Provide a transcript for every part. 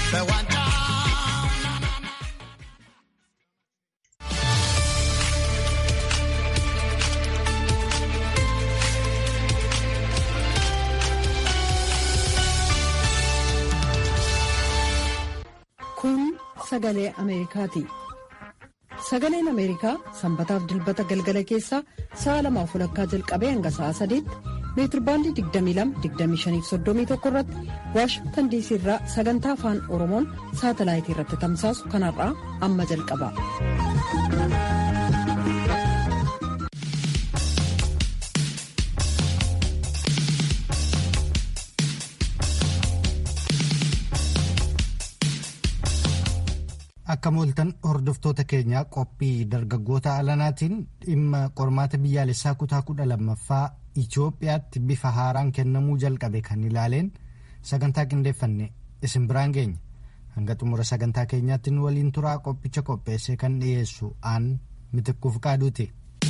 በዋንጫ Kun sagalee Ameerikaati. Sagaleen Ameerikaa sanbataaf dilbata galgala keessaa sa'a lamaaf walakkaa jalqabee hanga sa'a sadiitti meetirbaandii 22-25-31 irratti waashingtan diisii irraa sagantaa afaan oromoon saatalaayitii irratti tamsaasu kanarraa amma jalqaba. Akka mooltan hordoftoota keenyaa qophii dargaggoota alanaatiin dhimma qormaata biyyaalessaa kutaa kudha lammaffaa Itoophiyaatti bifa haaraan kennamuu jalqabe kan ilaaleen sagantaa qindeeffanne isin biraan geenya. Hanga xumura sagantaa keenyaatti nu waliin turaa qophicha qopheessee kan dhiyeessu aan mitikkuuf qaaduuti.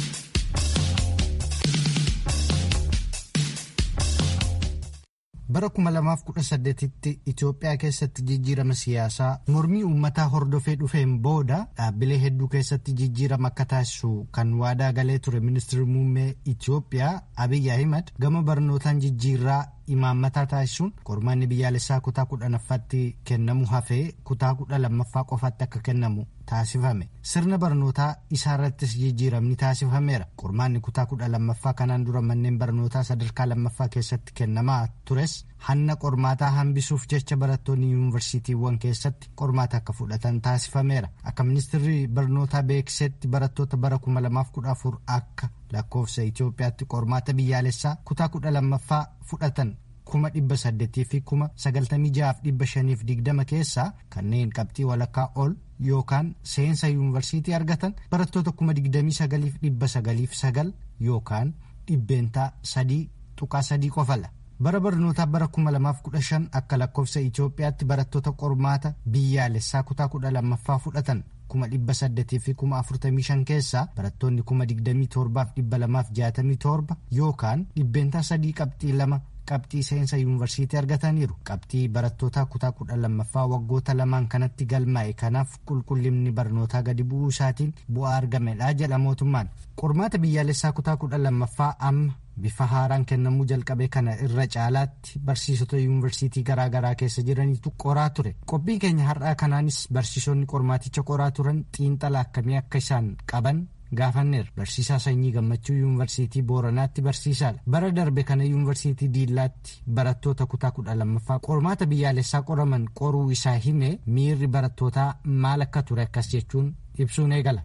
bara 2018tti Itoophiyaa keessatti jijjiirama siyaasaa mormii uummataa hordofee dhufeen booda dhaabbilee hedduu keessatti jijjiirama akka taasisu kan waadaa galee ture ministeerri muummee Itoophiyaa Abiyyi Ahimad gama barnootaan jijjiirraa imaammataa taasisuun qormaanni biyyaalessaa kutaa kudhanaffaatti kennamu hafee kutaa kudha lammaffaa qofaatti akka kennamu taasifame sirna barnootaa isaarrattis jijjiiramni taasifameera qormaanni kutaa kudha lammaffaa kanaan dura manneen barnootaa sadarkaa lammaffaa keessatti kennamaa tures hanna qormaataa hambisuuf jecha barattoonni yuunivarsiitiiwwan keessatti qormaata akka fudhatan taasifameera akka ministeerri barnootaa beeksisetti barattoota bara 2014 akka lakkoofsa Itoophiyaatti qormaata biyyaalessaa kutaa kudha lammaffaa fudhatan kuma dhibba saddeetii fi kuma sagaltamii ja'aaf dhibba shaniif digdama keessaa kanneen qabxii walakkaa ol yookaan seensa yuunivarsiitii argatan barattoota kuma digdamii sagaliif dhibba sagaliif sagal yookaan dhibbeentaa sadii tuqaa sadii qofala. bara barnootaa bara kuma lamaaf kudha shan akka lakkoofsa Itoophiyaatti barattoota qormaata biyyaalessaa kutaa kudha lammaffaa fudhatan kuma dhibba saddeetii fi kuma afurtamii shan keessaa barattoonni kuma digdamii torbaaf dhibba lamaaf jaatamii torba yookaan dhibbeentaa sadii qabxii lama qabxii seensa yuunivarsiitii argataniiru qabxii barattootaa kutaa kudha lammaffaa waggoota lamaan kanatti galmaa'e kanaaf qulqullinni barnootaa gadi bu'uu isaatiin bu'aa argamedha jedha mootummaan qormaata biyyaalessaa kutaa kudha lammaffaa amma bifa haaraan kennamuu jalqabe kana irra caalaatti barsiisota yuunivarsiitii garaagaraa keessa jiranitu qoraa ture qophii keenya har'aa kanaanis barsiisonni qormaaticha qoraa turan xiinxala akkamii akka isaan qaban gaafanneera barsiisaa sanyii gammachuu yuunivarsiitii booranaatti barsiisaadha bara darbe kana yuunivarsiitii diillaatti barattoota kutaa kudha lammaffaa qormaata biyyaalessaa qoraman qoruu isaa hime miirri barattootaa maal akka ture akkas jechuun ibsuun eegala.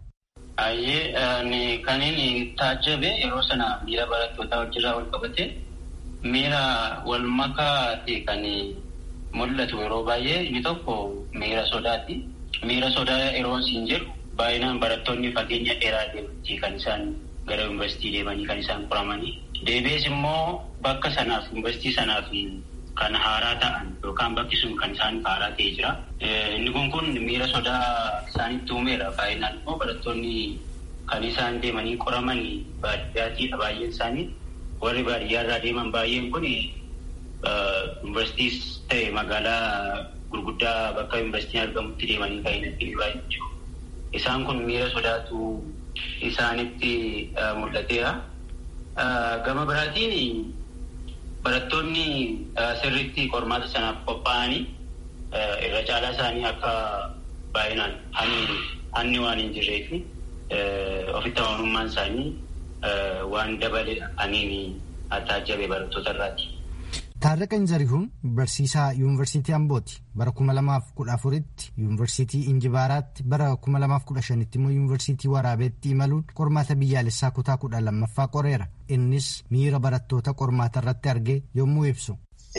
Ayyee kan inni taajjabe yeroo sana miira barattootaa wajjirraa wal qabate miira wal makaa ta'e kan mul'atu yeroo baay'ee inni tokko miira sodaati. Miira sodaa yeroo siin jedhu baay'inaan barattoonni fageenya dheeraa deemanii kan isaan gara yuunivarsiitii deemanii kan isaan qoramanii. Deebi'ees immoo bakka sanaaf yuunivarsiitii sanaaf kan haaraa ta'an yookaan bakki sun kan isaan haaraa ta'ee jira. Inni kun kun miira sodaa isaanitti uumeera. Baay'inaan immoo barattoonni kan isaan deemanii qoraman baadiyyaatiidha baay'een isaanii. Warri baadiyyaarraa deeman baay'een kun yuunivarsiitiis ta'e magaalaa gurguddaa bakka yuunivarsiitiin argamutti deemanii kan hin baay'ee Isaan kun miira sodaatu isaanitti mul'ateera. Gama biraatiin barattoonni sirriitti qormaata sanaaf qophaa'anii irra caalaa isaanii akka baay'inaan hanni waan hin jirree fi ofitti amanummaan isaanii waan dabale aniin taajjabe barattoota irraati. Taarraqan Zarihuun barsiisaa yuunivarsiitii Ambooti bara 2014tti yuunivarsiitii Injibaaraatti bara 2015tti immoo yuunivarsiitii Waraabeetti imaluun qormaata biyyaalessaa kutaa kudha lammaffaa qoreera. Innis miira barattoota qormaata irratti argee yommuu ibsu.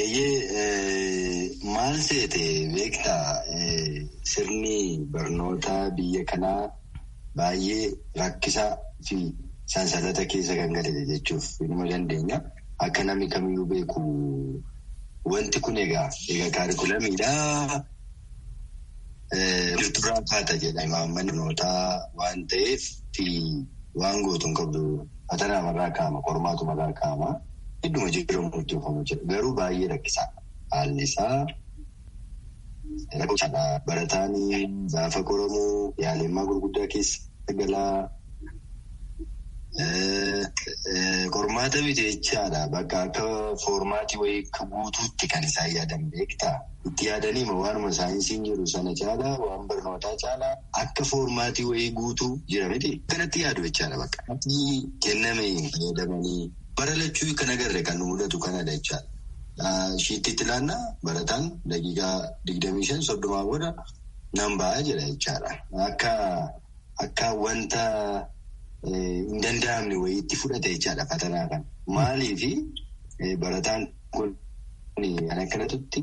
Eeyyee maal seete beektaa sirni barnootaa biyya kanaa baay'ee rakkisaa fi sansalata keessa kan gale jechuuf nima dandeenya. Akka namni kamiyyuu beeku wanti kun egaa egaa kaarikulamiidhaa jirturraa kaata jedha imaammanni barnootaa waan ta'eef fi waan gootu hin qabdu fatana namarraa kaa'ama qormaatu marraa kaa'ama hedduma jijjiiramu hojjetamu jira garuu baay'ee rakkisaa haalli isaa rakkoodha. Barataan gaafa qoramu yaalemmaa gurguddaa keessa galaa. Qormaata miti jechaadha. Bakka akka foormaatii wayii guutuutti kan isaan yaadan beektaa. Itti yaadanii waanuma saayinsiin jiru sana caalaa waan barnootaa caalaa akka foormaatii wayii guutuu jira miti. Kanatti yaadu jechaadha bakka. Kenname fayyadamanii bara lachuu kan agarre kan nu mudatu kanadha jechaadha. Shiittitti ilaannaa barataan daqiiqaa digdamii shan soddomaa booda nan ba'aa jira jechaadha. Akka akka wanta. Hin danda'amne wayiitti fudhate jechaadha fatanaa kan. Maaliifi barataan kun kan akkanatutti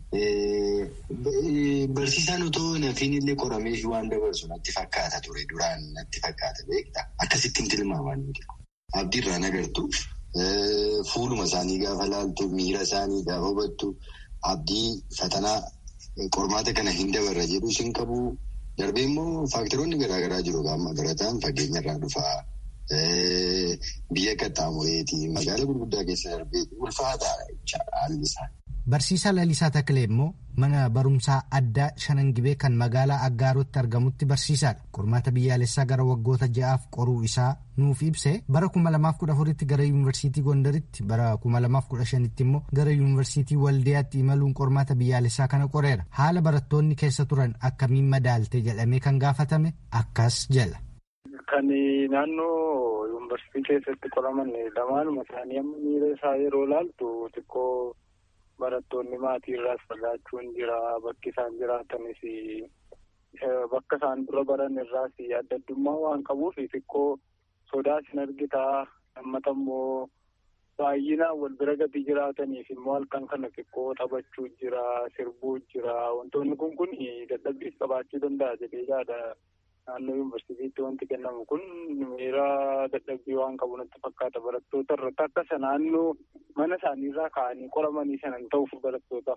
barsiisaan otoo nafiin illee qorameef waan dabarsu natti fakkaata ture duraan natti fakkaata beektaa akkasittiin tilmaaman nuti. Abdiirraan agartu fuuluma isaanii gaafa laaltu miira isaanii gaafa hubattu abdii fatanaa qormaata kana hin dabarra jedhu sin qabu. Darbee immoo faaktaroonni garaagaraa jiru gaama barataan fageenyarraa dhufaa biyya qaxxaamureetii magaala gurguddaa keessa darbee ulfaataadha jechaadha haalli isaa. Barsiisaa Lalisaa Taklee immoo mana barumsaa addaa Shanangibee kan magaalaa Aggaarotti argamutti barsiisaadha. Qormaata biyyaalessaa gara waggoota ja'aaf qoruu isaa nuuf ibse bara kuma lamaaf kudha afuritti gara yuunivarsiitii Gondaritti bara kuma lamaaf kudha shanitti immoo gara yuunivarsiitii Waldiyaatti imaluun qormaata biyyaalessaa kana qoreera. Haala barattoonni keessa turan akkamiin madaalte jedhamee kan gaafatame akkas jala. Kan naannoo yuunivarsiitii keessatti qoraman lamaanuma isaanii amma miira isaa yeroo laaltu xiqqoo barattoonni maatii irraas fagaachuun jira bakki isaan jiraatanis bakka isaan dura baran irraas adda addummaa waan qabuuf xiqqoo sodaas hin argitaa lammata immoo baay'inaan wal bira gadi jiraataniif immoo halkan kana xiqqoo taphachuu jira sirbuu jira wantoonni kun kun dadhabbiis qabaachuu danda'a jedhee yaada naannoo yuunivarsiitiitti wanti kennamu kun miira dadhabbii waan qabu natti fakkaata barattoota irratti akka isa naannoo mana isaaniirraa ka'anii qoramanii sanan ta'uuf barattootaaf.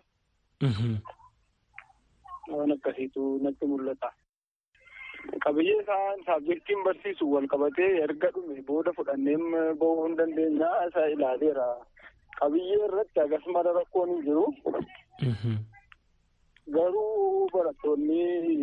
Waan akkasiitu natti mul'ata. Qabiyyee isaan saabjektiin barsiisu wal qabatee erga dhume booda fudhanneem bahuu hin dandeenya isa ilaaleera. Qabiyyee irratti agas mara rakkoon hin jiru. Garuu barattoonni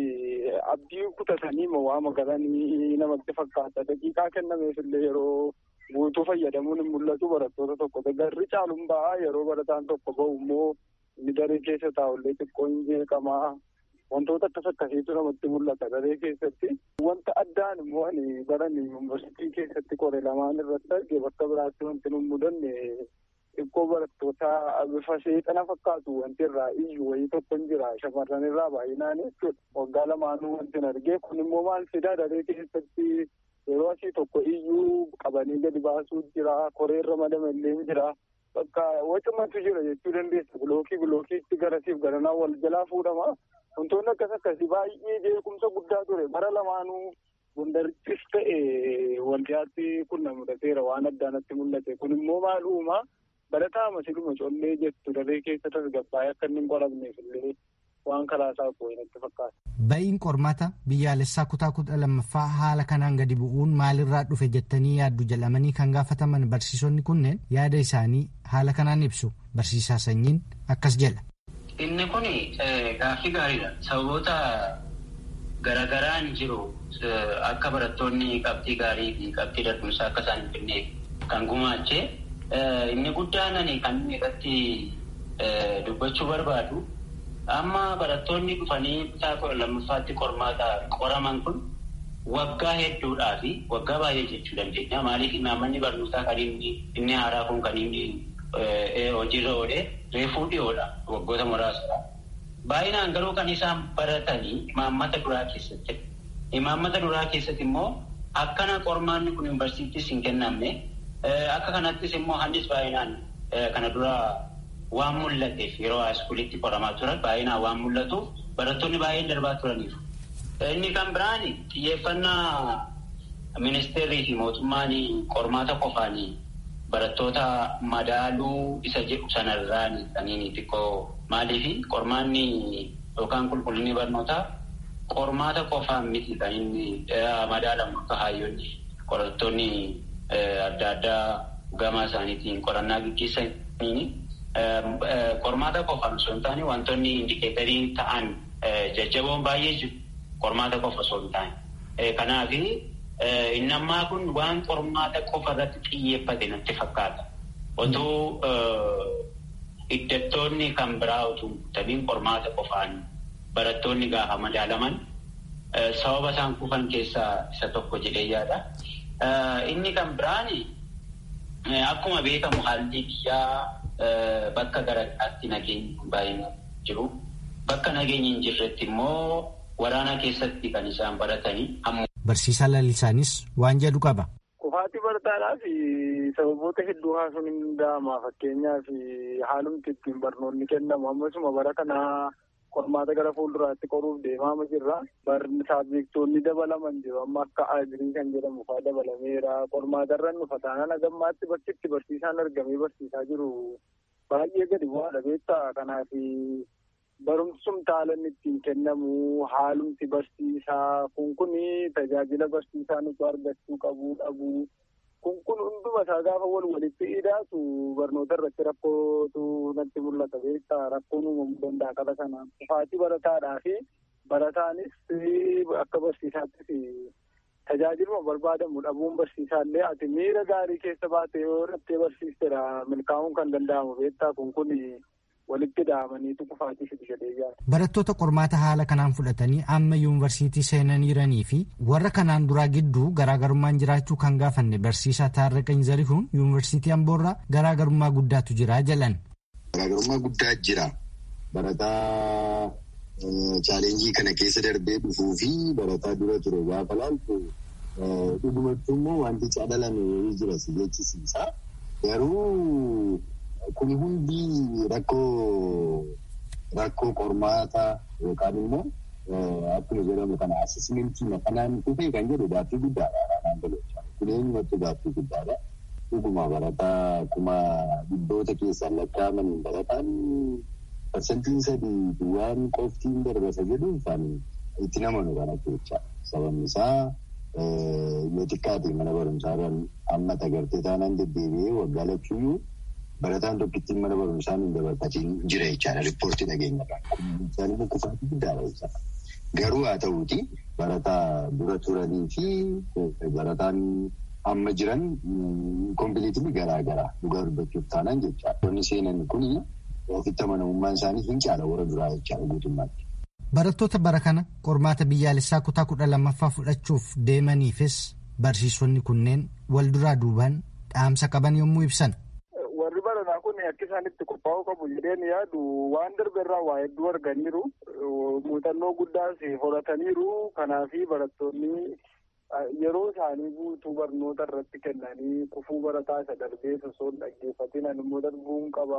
abdii kutatanii waa magalanii namatti fakkaata. Daqiiqaa kennameef illee yeroo guutuu fayyadamuun hin mul'atu barattoota tokko. Garri caaluun ba'a yeroo barataan tokko bahu immoo inni daree keessa taa'ullee xiqqoo hin jeeqamaa. Wantoota akkas akkasiitu namatti mul'ata daree keessatti. Wanta addaan immoo ani baran yuunivarsiitii keessatti qore lamaan irratti arge bakka biraatti wanti nu mudanne xiqqoo barattoota bifa seexana fakkaatu wanti irraa iyyuu wayii tokko hin jira shamarran irraa baay'inaan jechuudha. Waggaa lamaanuu wanti hin arge kun immoo maal fidaa daree keessatti yeroo asii tokko iyyuu qabanii gadi baasuu jira koreerra madamallee jira. Bakka wacumatu jira jechuu dandeessa bilookii bilookiitti garasiif garanaa wal jalaa fuudhama. Wantoonni akkas akkasii baay'ee jeequmsa guddaa ture bara lamaanuu gondarittis ta'e waldiyaatti kun na mudateera waan addaanatti mul'ate kun immoo maal uumaa barataa masiluma collee jettu daree keessa tasgabbaa'ee akka inni hin qoramneef illee waan karaa isaa koo'ee natti fakkaata. Ba'iin qormaata biyyaalessaa kutaa kudha lammaffaa haala kanaan gadi bu'uun maalirraa dhufe jettanii yaaddu jedhamanii kan gaafataman barsiisonni kunneen yaada isaanii haala kanaan ibsu barsiisaa sanyiin akkas jedha. Inni kun gaaffii gaariidha. Sababoota garagaraan jiru akka barattoonni qabxii gaarii fi qabxii dadhumsaa akka isaan hin finneef kan gumaache inni guddaan ani kan irratti dubbachuu barbaadu amma barattoonni dhufanii kutaa kudha lammaffaatti qormaata qoraman kun waggaa hedduudhaa fi waggaa baay'ee jechuu dandeenya. Maaliif imaammanni barnootaa kan inni inni haaraa kun kan inni hojiirra oole reefuu dhiyoodha waggoota muraasadha. Baay'inaan garuu kan isaan baratanii imaammata duraa keessatti. Imaammata duraa keessatti immoo akkana qormaanni kun yuunivarsiitiis hin kennamne akka kanattis immoo handis baay'inaan kana dura waan mul'ateef yeroo haaskuulitti qoramaa turan baay'inaan waan mul'atuuf barattoonni baay'een darbaa turaniiru. Inni kan biraan xiyyeeffannaa ministeerrii fi mootummaan qormaata qofaan barattoota madaaluu isa jedhu sanarraan kaniin xiqqoo maaliif qormaanni yookaan qulqullinni barnootaa qormaata qofaan miti kan inni madaalamu akka hayyoonni qorattoonni adda addaa gama isaaniitiin qorannaa gaggeessaniin qormaata qofaan osoo hin taane wantoonni indikeetariin ta'an jajjaboon baay'ee jiru qormaata qofa osoo hin taane. Kanaaf inni ammaa kun waan qormaata qofa irratti xiyyeeffate natti fakkaata. Otoo hiddattoonni kan biraa otoo tabiin qormaata qofaan barattoonni gaafa madaalaman sababa isaan kufan keessaa isa tokko jedhee yaada. Inni kan biraan akkuma beekamu haalli biyyaa bakka garaagaraatti nageenyi baay'een jiru. Bakka nageenyi hin jirretti immoo waraana keessatti kan isaan baratanii. Barsiisaa lalisaanis waan jedhu qaba. Kufaatii barataadhaaf sababoota hedduu haasuun hin danda'ama. Fakkeenyaaf haalumti ittiin barnoonni kennamu ammasuma bara kanaa qormaata gara fuulduraatti qoruuf deemaa jirra. Barni saabjektoonni dabalaman jiru. Amma akka agirii kan jedhamu fa'aa dabalameera. Qormaata irra nufa taanaan agammaatti bakki itti barsiisaan argamee barsiisaa jiru baay'ee gadi bu'aadha beektaa. Kanaaf barumsum taalan ittiin kennamu haalumti barsiisaa kun kun tajaajila barsiisaa nuti argachuu qabu dhabu kun kun hunduma isaa gaafa wal walitti hidhaatu barnoota irratti rakkootu natti mul'ata beektaa rakkoon uumamuu danda'a qaba sanaan kufaatii barataadhaa fi barataanis akka barsiisaattis tajaajiluma barbaadamu dhabuun barsiisaallee ati miira gaarii keessa baatee yoo irratti barsiistedha milkaa'uun kan danda'amu beektaa kun kun walitti dhahamaniitu kufaatii fidi jedhee yaada. Barattoota qormaata haala kanaan fudhatanii amma yuunivarsiitii seenaniiranii fi warra kanaan duraa gidduu garaagarummaan jiraachuu kan gaafanne barsiisaa Taarraqany Zarihuun yuunivarsiitii Amboorraa garaagarummaa guddaatu jira jedhan. Garaagarummaa guddaa jira. Barataa chaalenjii kana keessa darbee dhufuu fi barataa dura ture gaafa laaltu dhugumattuu immoo wanti cadalame jira si jechisiisa. Garuu Kun hundi rakkoo rakkoo qormaata yookaan immoo akkuma jedhamu kana asesmentii kanaan dhufee kan jedhu gaaffii guddaadha. Kanaan galchaa kun eenyumatti gaaffii guddaadha. Dhuguma barataa kuma dhibboota keessaan lakkaa'aman barataan parsantiin sadii waan qoftiin darbasa jedhu kan itti namanu kana jecha sababni isaa yoo xiqqaate mana barumsaarraan amma tagartee taanaan deddeebi'ee waggaa lachuyyuu barataan tokkittiin mana barumsaa hin dabarfatiin jira jechaadha riippoortii dhageenyarraan. Kun isaan immoo kufaatii guddaadha jechaadha. Garuu haa ta'uuti barataa dura turanii fi barataan amma jiran kompiiliitii garaa garaa dhugaa dubbachuuf taanaan jechaadha. Wanni seenan kun ofitti amanamummaan isaanii hin caala warra duraa jechaadha guutummaatti. Barattoota bara kana qormaata biyyaalessaa kutaa kudha lammaffaa fudhachuuf deemaniifis barsiisonni kunneen wal duraa duubaan dhaamsa qaban yommuu ibsan. akka isaan itti qophaa'uu qabu jedheen yaadu waan darbe irraa waa hedduu arganiiru muuxannoo guddaas horataniiru kanaafi barattoonni yeroo isaanii guutuu barnoota irratti kennanii kufuu barataa isa darbee osoo hin dhaggeeffatin immoo darbuun qaba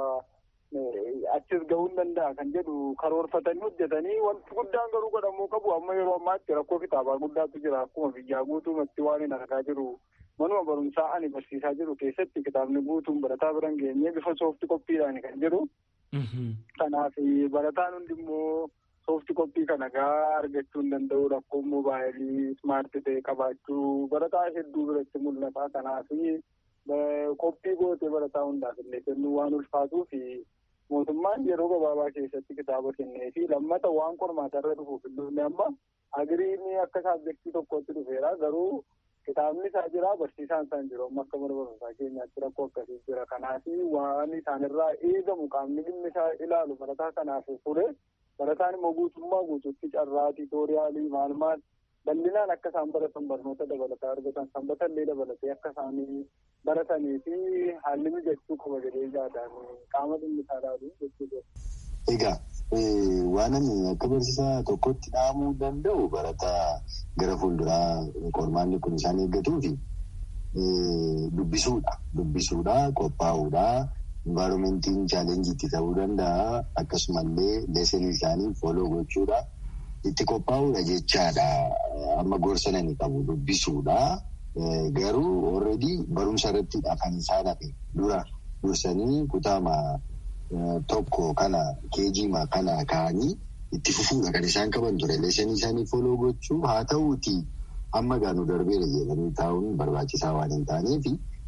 achis gahuu hin danda'a kan jedhu karoorfatanii hojjetanii wanti guddaan garuu godhamuu qabu amma yeroo ammaatti rakkoo kitaabaa guddaatu jira akkuma biyyaa guutumatti waan hin argaa jiru. manuma barumsaa ani barsiisaa jiru keessatti kitaabni guutuun barataa biran geenyee bifa soofti koppiidhaan kan jiru. Kanaaf barataan hundi immoo soofti koppii kana gaa argachuu hin danda'u rakkoo moobaayilii ismaartii ta'e qabaachuu barataa hedduu biratti mul'ata. Kanaaf qophii gootee barataa hundaaf illee kennuu waan ulfaatuu fi mootummaan yeroo gabaabaa keessatti kitaaba kennee fi lammata waan qormaata irra dhufuuf illee amma agiriin akka saabjektii tokkotti dhufeera garuu. Kitaabni isaa jira barsiisaan isaan jiru amma akka mana barumsaa keenyaatti rakkoo akkasii jira kanaaf waan isaanirraa eegamu qaamni dhimmi isaa ilaalu barataa kanaaf ture barataan immoo guutummaa guutuutti carraa tiitooriyaalii maal maal bal'inaan akka isaan baratan barnoota dabalataa argatan sanbata illee dabalatee akka isaanii baratanii fi haalli mijachuu qaba jedhee yaadaan qaama dhimmi isaa ilaalu jechuudha. Egaa waan ani akka barsiisaa tokkotti dhaamuu danda'u barataa gara fuulduraa qormaanni kun isaan eeggatuu fi dubbisuudha. Dubbisuudha, qophaa'uudha. Envaaromentiin chaalenjiitti ta'uu danda'a. Akkasumallee leesanii isaanii fooloo gochuudha. Itti qophaa'uudha jechaadha. Amma gorsana ni qabu dubbisuudha. Garuu already barumsa irratti kan isaan hafe dura dursanii kutaama tokko kana keejiima kana kaa'anii itti fufuudha kan isaan qaban ture. Leesanii isaanii fooloo gochuu haa ta'uuti amma gaanu darbeera jedhanii taa'uun barbaachisaa waan hin taaneef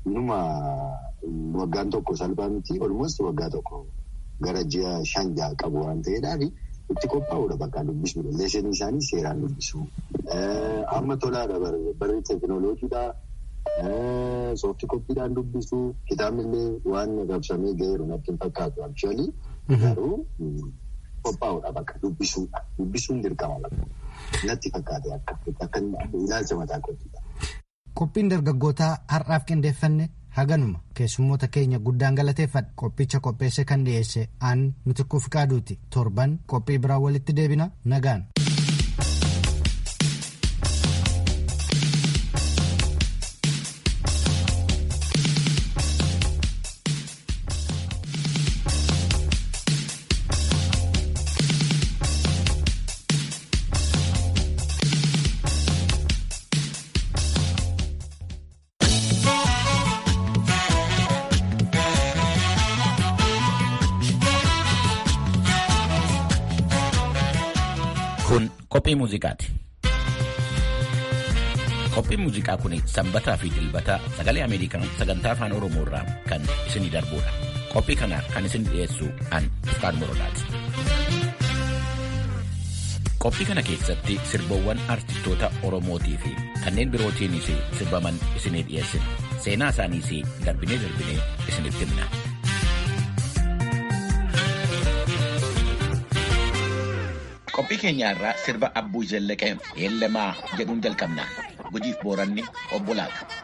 Inuma waggaan tokko salphaa miti olmoos waggaa tokko gara ji'a shan ja'a qabu waan ta'eedhaaf itti qophaa'uudha bakka dubbisuudha. Leesanii isaanii seeraan dubbisu. Amma tolaadha barri teekinooloojiidha. Soofti koppiidhaan dubbisu. Kitaabni illee waan rabsamee ga'eeru natti hin fakkaatu. Akshaalii garuu qophaa'uudha bakka dubbisuudha. Dubbisuun dirqama bakka. Natti fakkaate akka akka ilaalcha mataa kootiidha. Qophiin dargaggootaa har'aaf qindeeffanne haganuma keessummoota keenya guddaan galateeffadha qophicha qopheesse kan dhiyeesse aan mitikkuuf qaaduuti torban qophii biraa walitti deebina nagaan. Kun qophii muuziqaati. Qophiin muuziqaa kun sanbataa fi dilbata sagalee Ameerikaa sagantaa afaan Oromoo irraa kan isinii darbudha. Qophii kana kan isin dhiyeessu an Iftaan Morodaati. Qophii kana keessatti sirboowwan artistoota Oromootii fi kanneen birootiinis sirbaman isinii dhiyeessina. Seenaa isaaniis darbinee darbinee isinitti himna. Qophii keenya irraa sirba Abbuu Zallaqee Eelemaa jedhuun jalqabna. Gujiif booranni obbolaadha.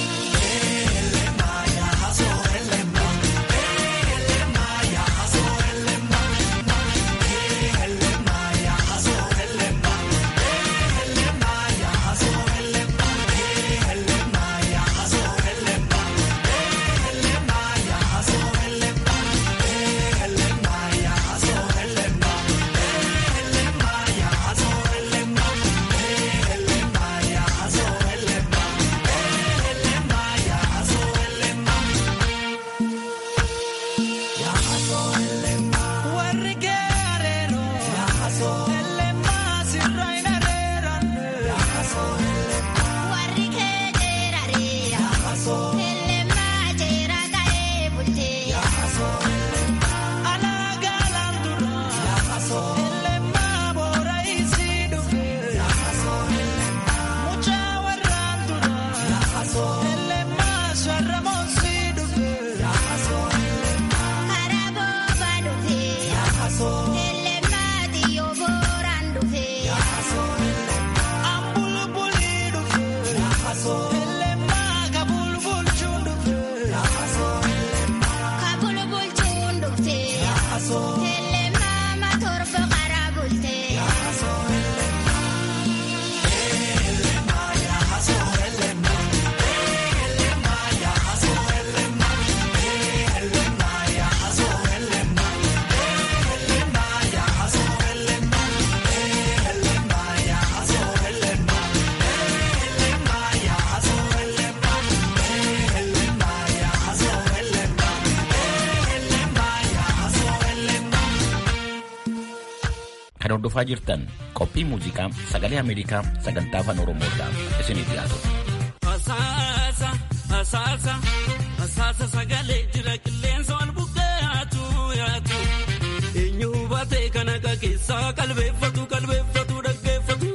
Kan hordofaa jirtan qophii muuziqaa sagalee Ameerikaa sagantaa afaan Oromoo irraa isinii dhiyaatu. Asaasa asaasa asaasa sagalee jira qilleensa wal buqqeatu yaatu eenyu hubatee kan akka keessaa qalbeeffatu qalbeeffatu dhaggeeffatu.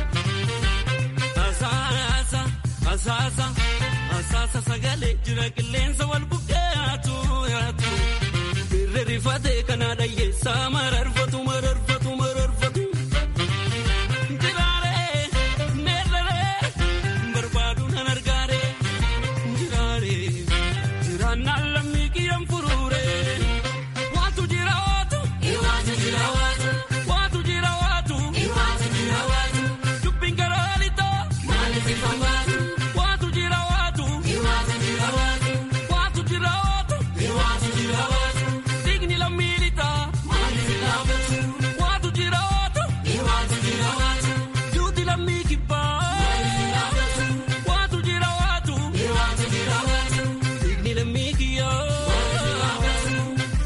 Asaasa asaasa asaasa sagalee jira qilleensa wal buqqeatu yaatu birri rifatee kana dhayyeessaa mararfatu mararfatu mararfatu. Jiraaree meerree barbaadu nan argaaree jiraaree jiraannaan lammii kiyyaan furuuree waatu jira waatu waatu jira waatu waatu jira waatu waatu jira waatu dubbiin garaalitoo maaliif ifa waatu waatu jira waatu waatu jira waatu waatu jira waatu waatu jira waatu digni lammiilitaa maaliif ilaafatu waatu jira waatu waatu jira waatu juuti lammii kibbaa maaliif ilaafatu waatu jira waatu waatu jira waatu digni lammii kiyyaa maaliif ilaafatu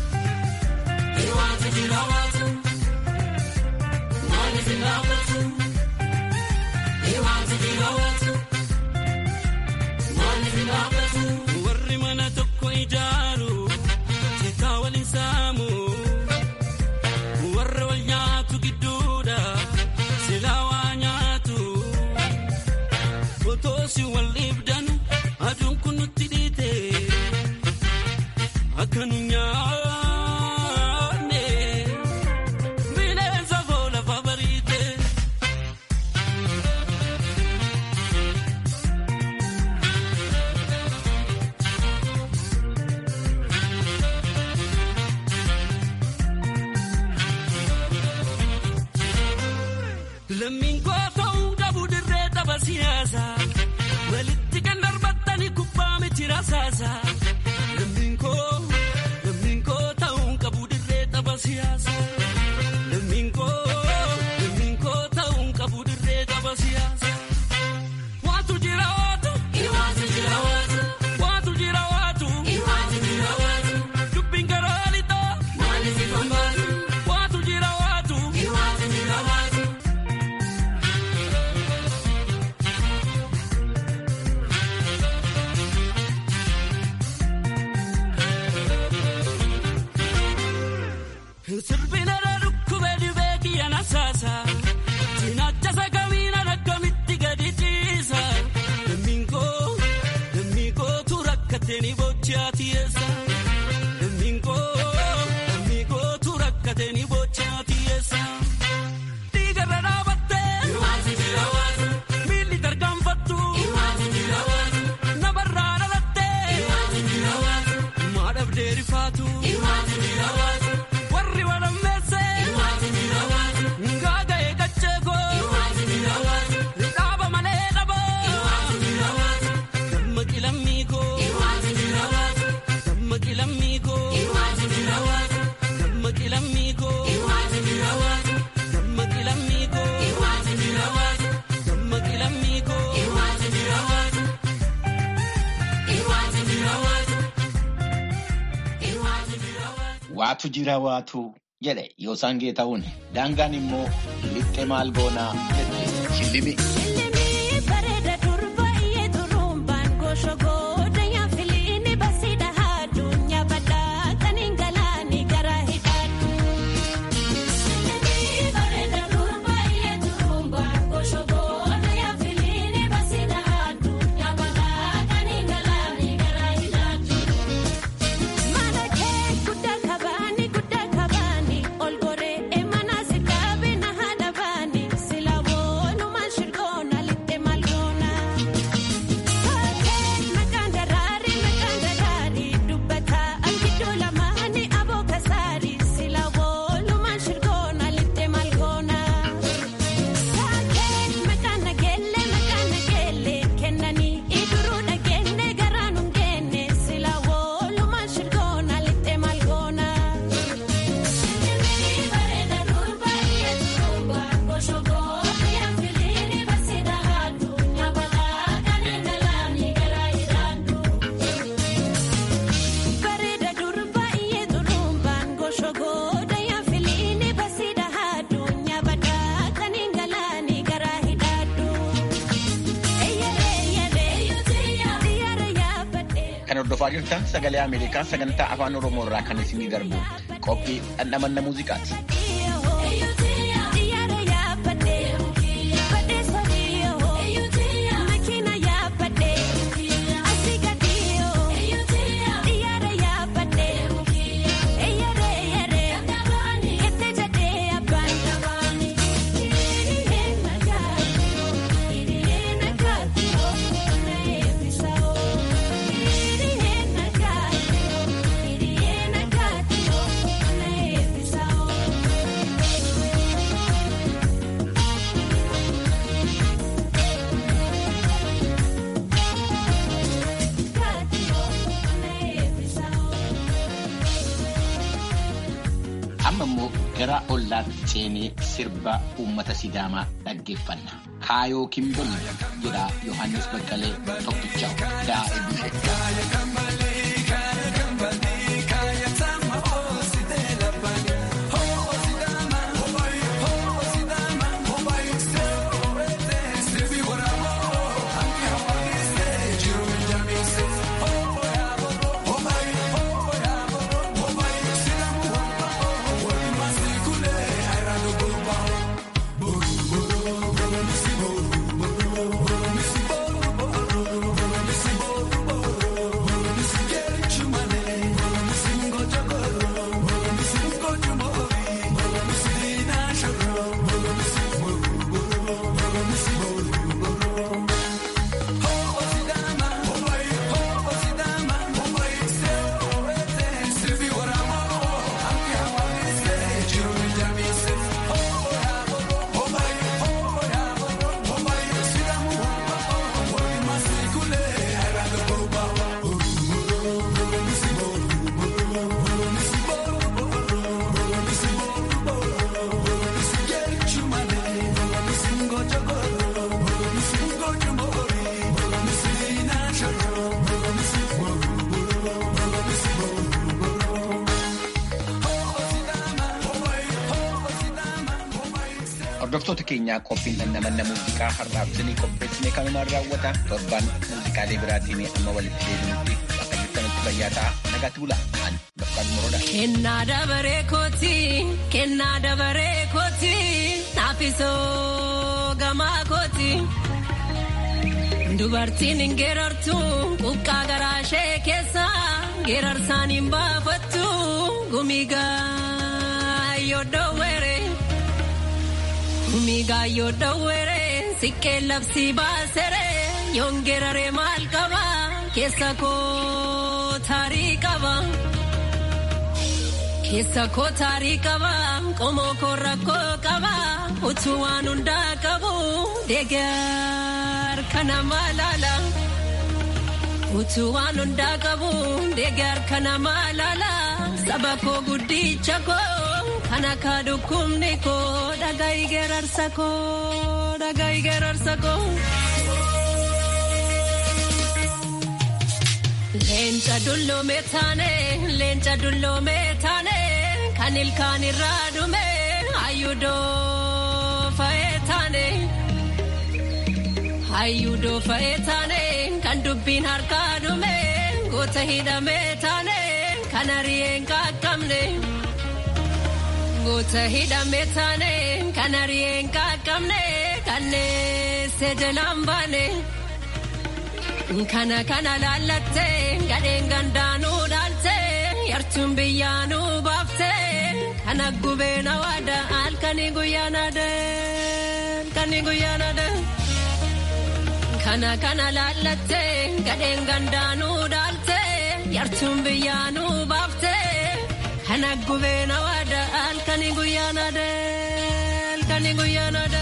waatu jira waatu maaliif ilaafatu waatu jira waatu maaliif ilaafatu warri ijaaru tikaa waliin saamu warra wal nyaatu gidduudha silaa waa nyaatu otoosi wal dhiibdanu aduun kun nutti dhiite akka nu nyaanne bineensa koo lafa bariite. Lammiin koo ta'uu dhabu dirree tapha siyaasaa walitti kan darbattani kubbaa miti rasaasaa. Lammiin koo lammiin koo ta'uu qabu dirree tapha siyaasaa. Lammiin koo lammiin koo ta'uu qabu dirree tapha siyaasaa. Waatu jira waatu. Iwaatu jira waatu. Waatu jira waatu. Iwaatu jira waatu. Dubbiin garoo lixoo. Maali si fambaatu. Waatu jira waatu. Iwaatu jira waatu. Sirbina dhukkubee dhibee kiyya nasaasa. Cinaacha sagamiina akkamitti gadi ciisa. Lammiin koo lammiin kootu rakkatee ni bochaa tiyeessa. Lammiin koo lammiin kootu rakkatee ni bochaa tiyeessa. Dhiigarra dhaabattee. Iwaatu jira waatu. Miilli tarkaanfattu. Iwaatu jira waatu. Namarraa dhalattee. Iwaatu jira waatu. Maadhabdee rifaatu. Iwaatu jira waatu. Warri walammeesse. Iwaatu jira waatu. Ngaaga'ee qacheekoo. Iwaatu jira waatu. Dhaaba malee dhaboo. Iwaatu jira waatu. Dammaqi lammiikoo. Iwaatu jira waatu. Dammaqi lammiikoo. Iwaatu jira waatu. Dammaqi lammiikoo. Iwaatu jira waatu. Dammaqi lammiikoo. Iwaatu jira waatu. Dammaqi lammiikoo. Iwaatu jira waatu. Iwaatu jira waatu. Iwaatu jira waatu. Waatu jira waatu jedhe yoosaan geeta'uun daangaan immoo lixxe maal goonaa jette shillimi. Shillimii bareeda durbaayee durumbaan goshogooda yaafiliini basiidha addunyaa badhaa kan hin galaani gara hidhaadhu. Shillimii bareeda durbaayee durumbaan goshogooda yaafiliini basiidha addunyaa badhaa kan hin galaani gara hidhaadhu. Mana kee guddaa kabaani guddaa kabaani ol goree mana si kaabe na haadha baani sila boonuma shirgoona litte malgoona. Fakkeen maqaan daraari maqaan daraari dubbata angiddoo lamaani aboo kasaari sila boonuma shirgoona litte malgoona. Fakkeen maqaan nageelle maqaan nageelle kennanii iduruu dhageenne garaan hungeenne sila boonuma shirgoona litte malgoona. Shillimii bareeda durbaayee durumbaa goshogooda yaafiliini basiidha addunyaa balaa kan hin galaani gara hidhaadhu. Bareeda durbaayee durumbaan goshogooda yaafiliini basiidha addunyaa balaa kan hin galaani gara hidhaadhu. Eyyeree eyyeree xiyyaara yaabbadhee. Kan hordofaa jirtan sagalee Ameerikaa sagantaa afaan Oromoo irraa kan isinii darbu qophii dhandhamanna muuziqaati. Xiyyaara yaabbadhee badhee sadiyyoo makiina yaabbadhee asii gadiyyoo xiyyaara yaabbadhee eyyeree eyyeree jettee jedhee abbaan hiriiree nagaatoo hiriiree nagaatoo na eebbisaoo hiriiree nagaatoo hiriiree nagaatoo na eebbisaoo. Amma immoo gara ollaatti seenee sirba uummata Sidaamaa dhaggeeffanna. Kaayoo Kimbolli jedha Yohaannis Baqqalee tokkicha daa'e bushe. Jiru Hordoftoota keenyaa qophiin dhandhamanna muuziqaa har'aaf isinii qopheessine kanumaan raawwata. Torban muuziqaalee biraatiin amma walitti deebinutti bakka jirtanitti fayyaa ta'a. Nagaatti bulaa. Ani Baqqaaduu Moroodha. Kennaa dabaree kooti, kennaa dabaree kooti, naafisoo gamaa kooti. Dubartiin hin geerartu, quqqaa garaa ishee keessa, geerarsaan hin baafattu, gumigaa yoo dhoowwere. Gumigaa yoo dhoowwere, siqqee labsii baasere, yoon geerare maal qaba, keessa koo taarii qaba. Keessa koo taarii qaba, qomoo koo rakkoo qaba, utuu waan hundaa qabu, deegar kana malaala. Utuu waan hundaa qabu, deegar kana malaala. Saba koo guddicha koo, kana kaa dhukkubni koo, dhaga'i geerarsa koo, dhaga'i geerarsa koo. Leenca dulloomee taane, leenca dulloomee taane, kan ilkaan irraa dhume, hayyudoo fa'ee taane. Hayyudoo fa'ee taane, kan dubbiin harkaa dhume, goota hidhamee taane, kan ari'een qaqqabne. Goota hidhamee taane, kan ari'een qaqqabne, kan neessee jalaan baane. Kana kana laallattee gadheen gandaanuu dhaaltee yartuun biyyaanuu baaftee kana gubeen hawaada halkanii guyyaan adee halkanii guyyaan adee. Kana kana laallattee gadheen gandaanuu dhaaltee yartuun biyyaanuu baaftee kana gubeen hawaada halkanii guyyaan adee halkanii guyyaan adee.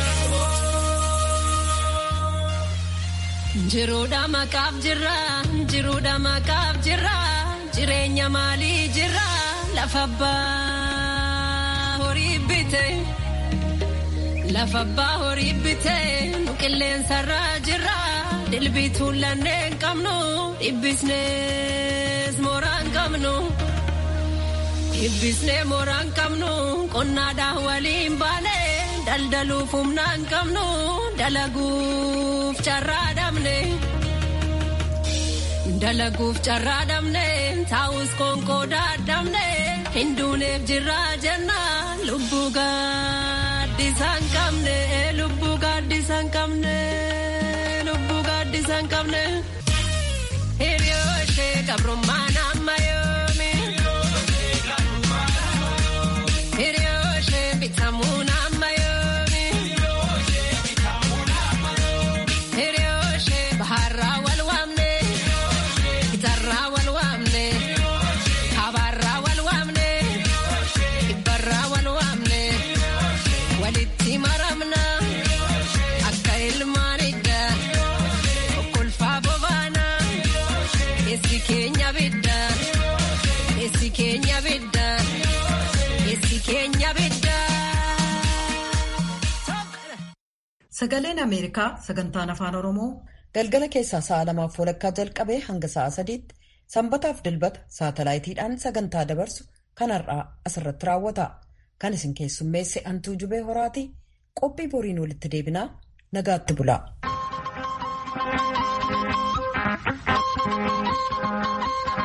Jiruudha maqaaf jirra, jiruudha maqaaf jirra, jireenya maalii jirra, lafa abbaa horii bite. Lafa abbaa horii bite, nu qilleensarra jirra, dilbituun lanneen qabnu, dhibbisnees mooraan qabnu. Dhibbisnee mooraan qabnu, qonnaadhaan waliin baane, daldaluuf humnaan qabnu, dalaguuf carraa dhabne. Dalaguuf carraa dhabne, taa'us konkoodaa dhabne, hinduuneef jirraa jenna, lubbuu gaaddisaan qabne, lubbuu gaaddisaan qabne, lubbuu gaaddisaan qabne. Hiriyyoo ishee gabrummaan amma yoomi. Hiriyyoo ishee bitamuun amma yoomi. Hiriyyoo ishee baharraa wal waamne. Gitarraa wal waamne. Kabaarraa wal waamne. Kibbarraa wal waamne. Walitti maramna. Akka ilmaan idda. Okkolfaa bobaana. Keessi keenya bidda. Keessi keenya bidda. Keessi keenya bidda. Sagaleen Ameerikaa sagantaan afaan Oromoo galgala keessaa sa'a lamaaf walakkaa jalqabee hanga sa'a sadiitti sanbataaf dilbata saatalaayitiidhaan sagantaa dabarsu kan har'aa asirratti raawwata. Kan isin keessummeesse Antuu Jubee Horaati. Qophii boriin walitti deebinaa nagaatti bulaa.